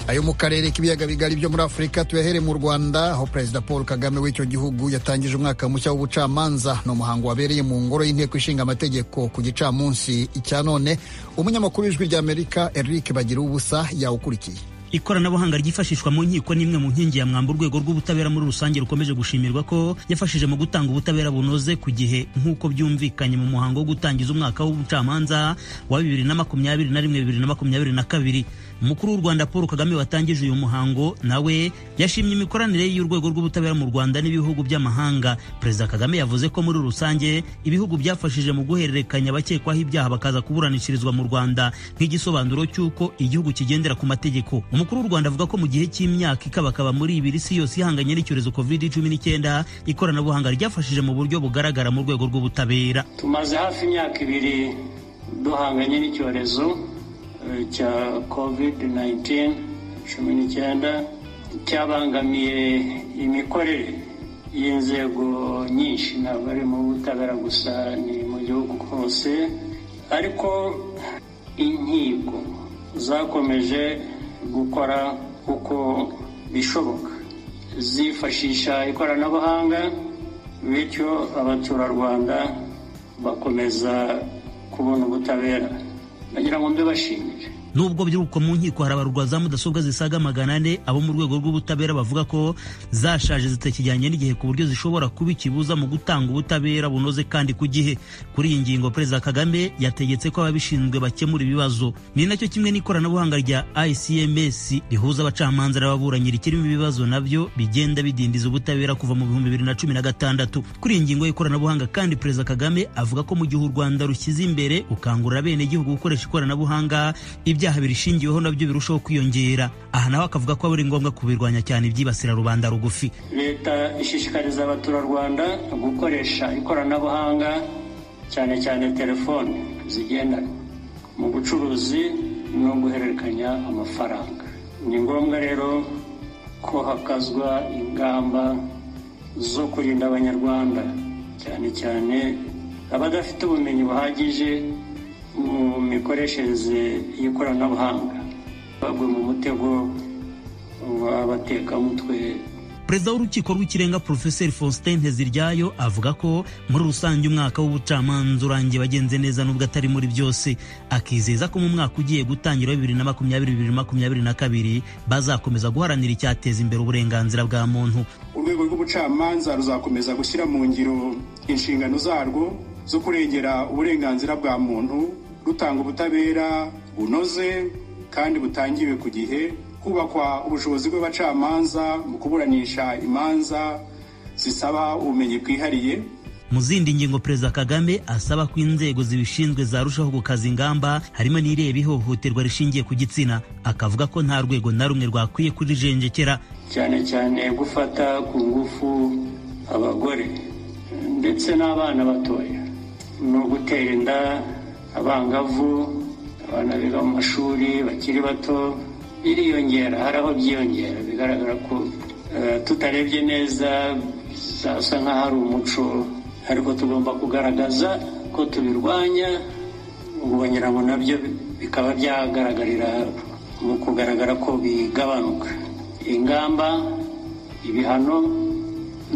ayo mu karere k'ibiyaga bigari byo muri afurika tuyahere mu rwanda aho perezida paul kagame w'icyo gihugu yatangije umwaka mushya w'ubucamanza ni umuhango wabereye mu ngoro y'inteko ishinga amategeko ku gicamunsi icya none umunyamakuru w'ijwi ry'amerika eric bagira ubusa yawukurikiye ikoranabuhanga ryifashishwa mu nkiko ni imwe mu nkingi ya mwamba urwego rw'ubutabera muri rusange rukomeje gushimirwa ko yafashije mu gutanga ubutabera bunoze ku gihe nk'uko byumvikanye mu muhango wo gutangiza umwaka w'ubucamanza wa bibiri na makumyabiri na rimwe bibiri na makumyabiri na kabiri umukuru w'u rwanda paul kagame watangije uyu muhango nawe yashimye imikoranire y'urwego rw'ubutabera mu rwanda n'ibihugu by'amahanga perezida kagame yavuze ko muri rusange ibihugu byafashije mu guhererekanya abakekwaho ibyaha bakaza kuburanishirizwa mu rwanda nk'igisobanuro cy'uko igihugu kigendera ku mategeko umukuru w'u rwanda avuga ko mu gihe cy'imyaka ikabakaba muri ibiri si yose ihanganye n'icyorezo covid cumi n'icyenda ikoranabuhanga ryafashije mu buryo bugaragara mu rwego rw'ubutabera tumaze hafi imyaka ibiri duhanganye n'icyorezo cya covid 19 cumi n'icyenda cyabangamiye imikorere y'inzego nyinshi ntabwo ari mu butabera gusa ni mu gihugu hose ariko inkiko zakomeje gukora uko bishoboka zifashisha ikoranabuhanga bityo abaturarwanda bakomeza kubona ubutabera ndagira ngo mbibashimire nubwo by'uko mu nkiko harabarwa za mudasobwa zisaga magana ane abo mu rwego rw'ubutabera bavuga ko zashaje zitakijyanye n'igihe ku buryo zishobora kuba ikibuza mu gutanga ubutabera bunoze kandi ku gihe kuri iyi ngingo perezida kagame yategetse ko ababishinzwe bakemura ibibazo ni nacyo kimwe n'ikoranabuhanga rya icms rihuza abacamanza n'ababuranyi rikirimo ibibazo nabyo bigenda bidindiza ubutabera kuva mu bihumbi bibiri na cumi na gatandatu kuri iyi ngingo y'ikoranabuhanga kandi perezida kagame avuga ko mu gihe u rwanda rushyize imbere gukangurira abenegihugu gukoresha ikoranabuhanga ibyaha birishingiweho nabyo birushaho kwiyongera aha nawe akavuga ko aba ari ngombwa kubirwanya cyane ibyibasira rubanda rugufi leta ishishikariza abaturarwanda gukoresha ikoranabuhanga cyane cyane telefone zigendanwa mu bucuruzi no guhererekanya amafaranga ni ngombwa rero ko hakazwa ingamba zo kurinda abanyarwanda cyane cyane abadafite ubumenyi buhagije mu mikoreshereze y'ikoranabuhanga bagwe mu mutego w'abatekamutwe perezida w'urukiko rw'ikirenga porofeseri faustin nteziryayo avuga ko muri rusange umwaka w'ubucamanza urangiye wagenze neza n'ubwo atari muri byose akizeza ko mu mwaka ugiye gutangira bibiri na makumyabiri bibiri na makumyabiri na kabiri bazakomeza guharanira icyateza imbere uburenganzira bwa muntu urwego rw'ubucamanza ruzakomeza gushyira mu ngiro inshingano zarwo zo kurengera uburenganzira bwa muntu rutanga ubutabera bunoze kandi butangiwe ku gihe kubakwa ubushobozi bw'abacamanza mu kuburanisha imanza zisaba ubumenyi bwihariye mu zindi ngingo perezida kagame asaba ko inzego zibishinzwe zarushaho gukaza ingamba harimo n'ireba ihohoterwa rishingiye ku gitsina akavuga ko nta rwego na rumwe rwakwiye kurijenjekera cyane cyane gufata ku ngufu abagore ndetse n'abana batoya ni ugutera inda abangavu abana biga mu mashuri bakiri bato biriyongera hari aho byiyongera bigaragara ko tutarebye neza zasa nk'aho ari umuco ariko tugomba kugaragaza ko tubirwanya ubonye ngo nabyo bikaba byagaragarira mu kugaragara ko bigabanuka ingamba ibihano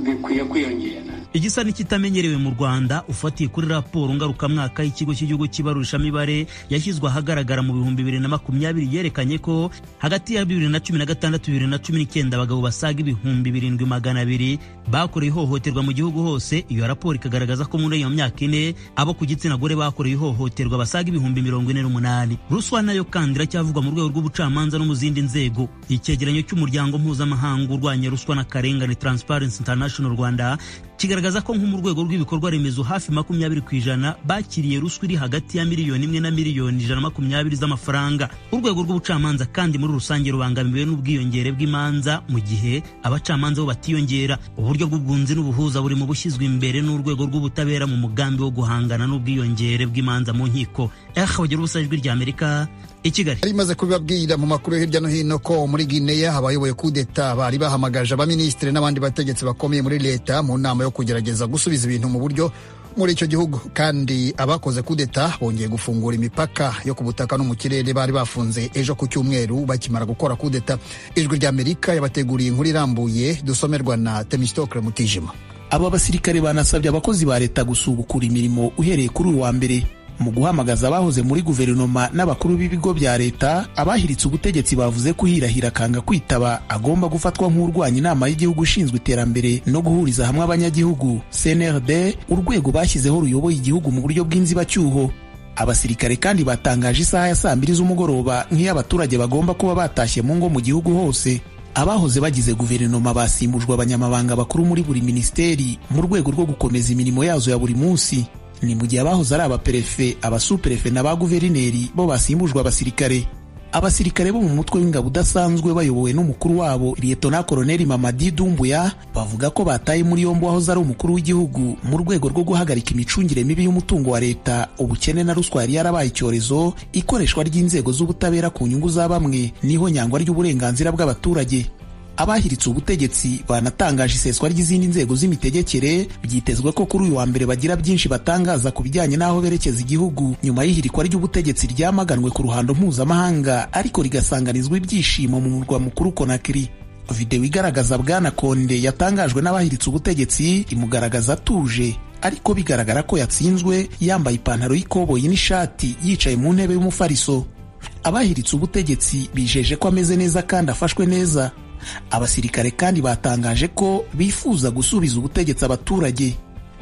bikwiye kwiyongera igisa n'ikitamenyerewe mu rwanda ufatiye kuri raporo ngarukamwaka y'ikigo cy'igihugu cy'ibarurishamibare yashyizwe ahagaragara mu bihumbi bibiri na makumyabiri yerekanye ko hagati ya bibiri na cumi na gatandatu bibiri na cumi n'icyenda abagabo basaga ibihumbi birindwi magana abiri bakorewe ihohoterwa mu gihugu hose iyo raporo ikagaragaza ko muri iyo myaka ine abo ku gitsina gore bakorewe ihohoterwa basaga ibihumbi mirongo ine n'umunani ruswa nayo kandi iracyavugwa mu rwego rw'ubucamanza no mu zindi nzego icyegeranyo cy'umuryango mpuzamahanga urwanya ruswa n'akarengane transparency international rwanda kigaragaza ko nko mu rwego rw'ibikorwa remezo hafi makumyabiri ku ijana bakiriye ruswa iri hagati ya miliyoni imwe na miliyoni ijana makumyabiri z'amafaranga urwego rw'ubucamanza kandi muri rusange rubangamiwe n'ubwiyongere bw'imanza mu gihe abacamanza bo batiyongera uburyo bw'ubwunzi n'ubuhuza buri mu bushyizwe imbere n'urwego rw'ubutabera mu mugambi wo guhangana n'ubwiyongere bw'imanza mu nkiko ehagira ubusa ijwi ry'amerika i kigali imaze kubibabwira mu makuru yo hirya no hino ko muri gineya abayoboye kudeta bari bahamagaje abaminisitiri n'abandi bategetsi bakomeye muri leta mu nama yo kugerageza gusubiza ibintu mu buryo muri icyo gihugu kandi abakoze kudeta bongeye gufungura imipaka yo ku butaka no mu kirere bari bafunze ejo ku cyumweru bakimara gukora kudeta ijwi ry'amerika yabateguriye inkuru irambuye dusomerwa na temisitokre mutijima aba basirikare banasabye abakozi ba leta gusubukura imirimo uhereye kuri uyu wa mbere mu guhamagaza abahoze muri guverinoma n'abakuru b'ibigo bya leta abahiritse ubutegetsi bavuze ko uhirahira akanga kwitaba agomba gufatwa nk'urwanya inama y'igihugu ishinzwe iterambere no guhuriza hamwe abanyagihugu cnrd urwego bashyizeho ruyoboye igihugu mu buryo bw'inzibacyuho abasirikare kandi batangaje isaha ya saa mbiri z'umugoroba nk'iy'abaturage bagomba kuba batashye mu ngo mu gihugu hose abahoze bagize guverinoma basimbujwe abanyamabanga bakuru muri buri minisiteri mu rwego rwo gukomeza imirimo yazo ya buri munsi ni mu gihe abahoze ari abaperefe abasuperefe na ba guverineri bo basimbujwe abasirikare abasirikare bo mu mutwe w'ingabo udasanzwe bayobowe n'umukuru wabo liyetona koroneli mamadi dumbuya bavuga ko bataye muri yombi uwahoze ari umukuru w'igihugu mu rwego rwo guhagarika imicungire mibi y'umutungo wa leta ubukene na ruswa yari yarabaye icyorezo ikoreshwa ry'inzego z'ubutabera ku nyungu za bamwe niho nyangwa ry'uburenganzira bw'abaturage abahiritse ubutegetsi banatangaje iseswa ry'izindi nzego z'imitegekere byitezwe ko kuri uyu wa mbere bagira byinshi batangaza ku bijyanye n'aho berekeza igihugu nyuma y'ihirikwa ry'ubutegetsi ryamaganwe ku ruhando mpuzamahanga ariko rigasanganizwa ibyishimo mu murwa mukuru konakiri videwo igaragaza bwana konde yatangajwe n'abahiritse ubutegetsi imugaragaza atuje ariko bigaragara ko yatsinzwe yambaye ipantaro y'ikoboyi n'ishati yicaye mu ntebe y'umufariso abahiritse ubutegetsi bijeje ko ameze neza kandi afashwe neza abasirikare kandi batangaje ko bifuza gusubiza ubutegetsi abaturage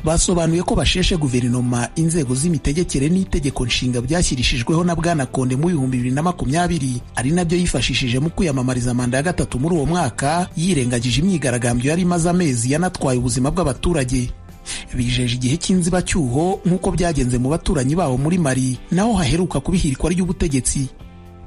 basobanuye ko basheshe guverinoma inzego z'imitegekere n'itegeko nshinga byashyirishijweho na bwana konde mu bihumbi bibiri na makumyabiri ari nabyo yifashishije mu kwiyamamariza manda ya gatatu muri uwo mwaka yirengagije imyigaragambyo yari imaze amezi yanatwaye ubuzima bw'abaturage bijeje igihe cy'inzibacyuho nk'uko byagenze mu baturanyi babo muri mari naho haheruka kubihirikwa ry'ubutegetsi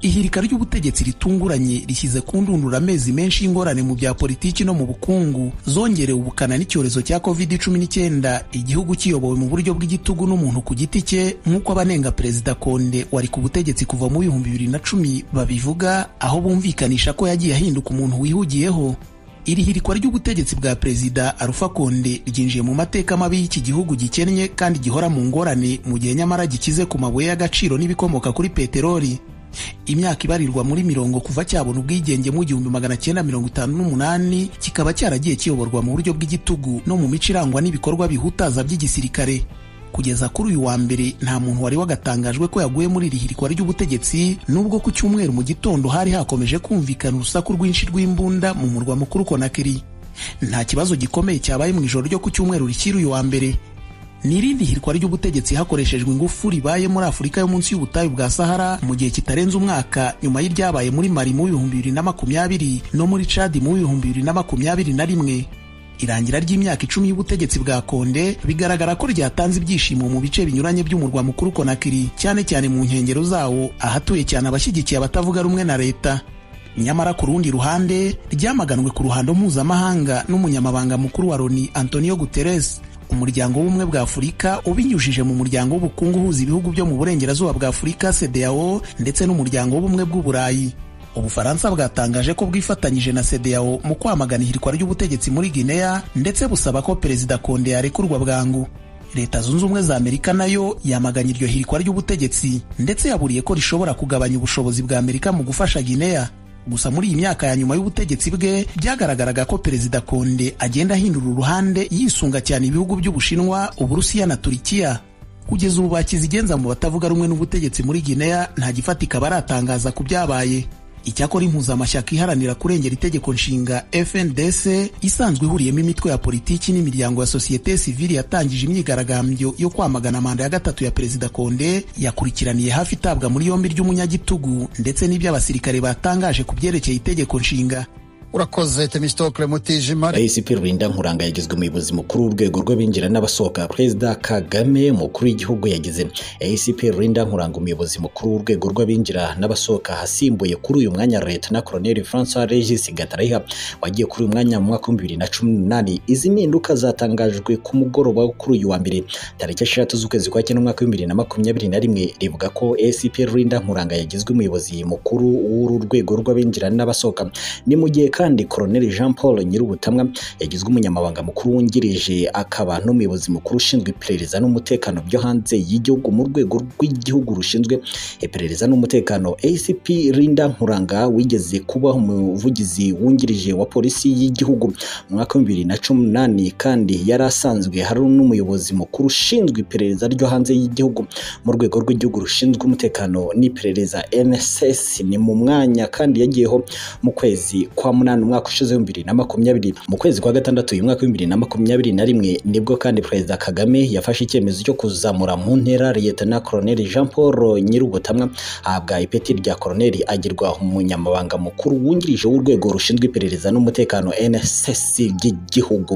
ihirika ry'ubutegetsi ritunguranye rishyize ku ndundura amezi menshi y'ingorane mu bya politiki no mu bukungu zongerewe ubukana n'icyorezo cya covid cumi n'icyenda igihugu kiyobowe mu buryo bw'igitugu n'umuntu ku giti cye nk'uko abanenga perezida konde wari ku butegetsi kuva mu bihumbi bibiri na cumi babivuga aho bumvikanisha ko yagiye ahinduka umuntu wihugiyeho iri hirikwa ry'ubutegetsi bwa perezida arufa konde ryinjiye mu mateka mabi y'iki gihugu gikennye kandi gihora mu ngorane mu gihe nyamara gikize ku mabuye y'agaciro n'ibikomoka kuri peteroli imyaka ibarirwa muri mirongo kuva cyabona ubwigenge mu gihumbi magana cyenda mirongo itanu n'umunani kikaba cyaragiye kiyoborwa mu buryo bw'igitugu no mu mico irangwa n'ibikorwa bihutaza by'igisirikare kugeza kuri uyu wa mbere nta muntu wari wagatangajwe ko yaguye muri iri hirikwa ry'ubutegetsi nubwo ku cyumweru mu gitondo hari hakomeje kumvikana urusaku rwinshi rw'imbunda mu murwa mukuru konakiri nta kibazo gikomeye cyabaye mu ijoro ryo ku cyumweru rikiri uyu wa mbere ni irindi hirwa ry'ubutegetsi hakoreshejwe ingufu ribaye muri afurika yo munsi y'ubutayu bwa sahara mu gihe kitarenze umwaka nyuma y'iryabaye muri mari mu bihumbi bibiri na makumyabiri no muri cadi mu bihumbi bibiri na makumyabiri na rimwe irangira ry'imyaka icumi y'ubutegetsi bwa konde bigaragara ko ryatanze ibyishimo mu bice binyuranye by'umurwa mukuru konakiri cyane cyane mu nkengero zawo ahatuye cyane abashyigikiye abatavuga rumwe na leta nyamara ku rundi ruhande ryamaganwe ku ruhando mpuzamahanga n'umunyamabanga mukuru wa loni antonio guterres umuryango w'ubumwe bwa afurika ubinyujije mu muryango w'ubukungu uhuza ibihugu byo mu burengerazuba bwa afurika cdao ndetse n'umuryango w'ubumwe bw'uburayi ubufaransa bwatangaje ko bwifatanyije na cdao mu kwamagana ihirikwa ry'ubutegetsi muri guinea ndetse busaba ko perezida konde yarekurwa bwangu leta zunze ubumwe za amerika nayo yamaganye iryo hirikwa ry'ubutegetsi ndetse yaburiye ko rishobora kugabanya ubushobozi bwa amerika mu gufasha guinea gusa muri iyi myaka ya nyuma y'ubutegetsi bwe byagaragaraga ko perezida konde agenda ahindura uruhande yisunga cyane ibihugu by'ubushinwa uburusiya na turikiya kugeza ubu bakizigenza mu batavuga rumwe n'ubutegetsi muri guinea nta gifatika baratangaza ku byabaye icyakora impuzamashyaka iharanira kurengera itegeko nshinga fndc isanzwe ihuriyemo imitwe ya politiki n'imiryango ya sosiyete sivili yatangije imyigaragambyo yo kwamagana manda ya gatatu ya perezida konde yakurikiraniye hafi itabwa muri yombi ry'umunyagitugu ndetse n'iby'abasirikare batangaje ku byerekeye itegeko nshinga urakoze temistokle mutijima rais pierre linda nkuranga yagizwe umuyobozi mukuru w'urwego rw'abinjira n'abasohoka perezida kagame umukuru w'igihugu yagize rais pierre linda nkuranga umuyobozi mukuru w'urwego rw'abinjira n'abasohoka hasimbuye kuri uyu mwanya leta na colonel francois regis gatarayiha wagiye kuri uyu mwanya mu mwaka w'ibihumbi bibiri na cumi n'umunani izi mpinduka zatangajwe ku mugoroba kuri uyu wa mbere tariki eshatu z'ukwezi kwa cyenda umwaka w'ibihumbi bibiri na makumyabiri na rimwe rivuga ko rais pierre linda nkuranga yagizwe umuyobozi mukuru w'uru rwego rw'abinjira n'abasohoka ni mu gihe kandi Colonel Jean Paul Nyirubutamwa yagizwe umunyamabanga mukuru wungirije akaba n'umuyobozi mukuru ushinzwe iperereza n'umutekano byo hanze y'igihugu mu rwego rw'igihugu rushinzwe iperereza n'umutekano ACP Linda Nkuranga wigeze kuba umuvugizi wungirije wa polisi y'igihugu mu mwaka wa bibiri na cumi n'umunani kandi yari asanzwe hari n'umuyobozi mukuru ushinzwe iperereza ryo hanze y'igihugu mu rwego rw'igihugu rushinzwe umutekano n'iperereza NSS ni mu mwanya kandi yagiyeho mu kwezi kwa munani umwaka ushize w'ibihumbi bibiri na makumyabiri mu kwezi kwa gatandatu uyu mwaka w'ibihumbi bibiri na makumyabiri na rimwe nibwo kandi perezida Kagame yafashe icyemezo cyo kuzamura mu ntera Liyetona Koloneli Jean Paul Nyirubutamwa ahabwa ipeti rya Koloneli agirwa umunyamabanga mukuru wungirije w'urwego rushinzwe iperereza n'umutekano NSS ry'igihugu